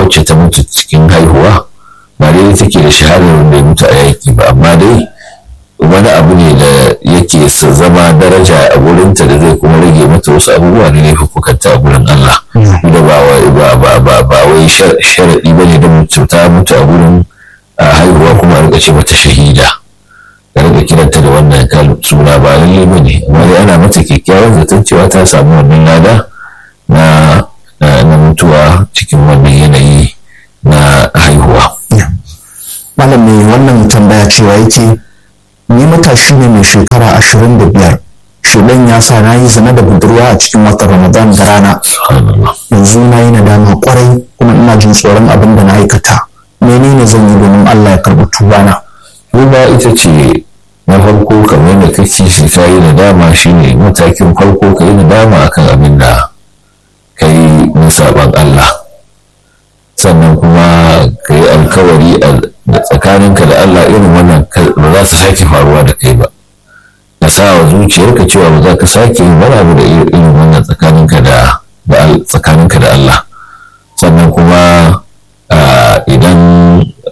wacce ta mutu cikin haihuwa ba dai take da shahadar wanda ya mutu a yaƙi ba amma dai wani abu ne da yake zama daraja a gurinta da zai kuma rage mata wasu abubuwa da laifukanta a gurin Allah da ba ba ba wai sharaɗi ba ne da mutu ta mutu a gurin haihuwa kuma a rika ce mata shahida da rika kiranta da wannan suna ba lalle ba ne amma dai ana mata kyakkyawan zaton cewa ta samu wannan lada na na mutuwa cikin wannan yanayi na haihuwa. Malam mai wannan tambaya cewa yake ni matashi ne mai shekara ashirin da biyar shuɗan ya sa na yi zina da budurwa a cikin watan ramadan da rana yanzu na yi nadama kwarai kuma ina jin tsoron abin da na aikata menene zan yi domin allah ya karɓi tubana tuba ita ce na farko kamar da kake shi ka yi nadama shine matakin farko ka yi nadama akan abin da ka yi na saban allah sannan kuma ka yi alkawari da tsakaninka da Allah irin wannan ba za su sake faruwa da kai ba ka sa wa zuciyarka cewa ba za ka sake yin wani abu da irin wannan tsakaninka da tsakaninka da Allah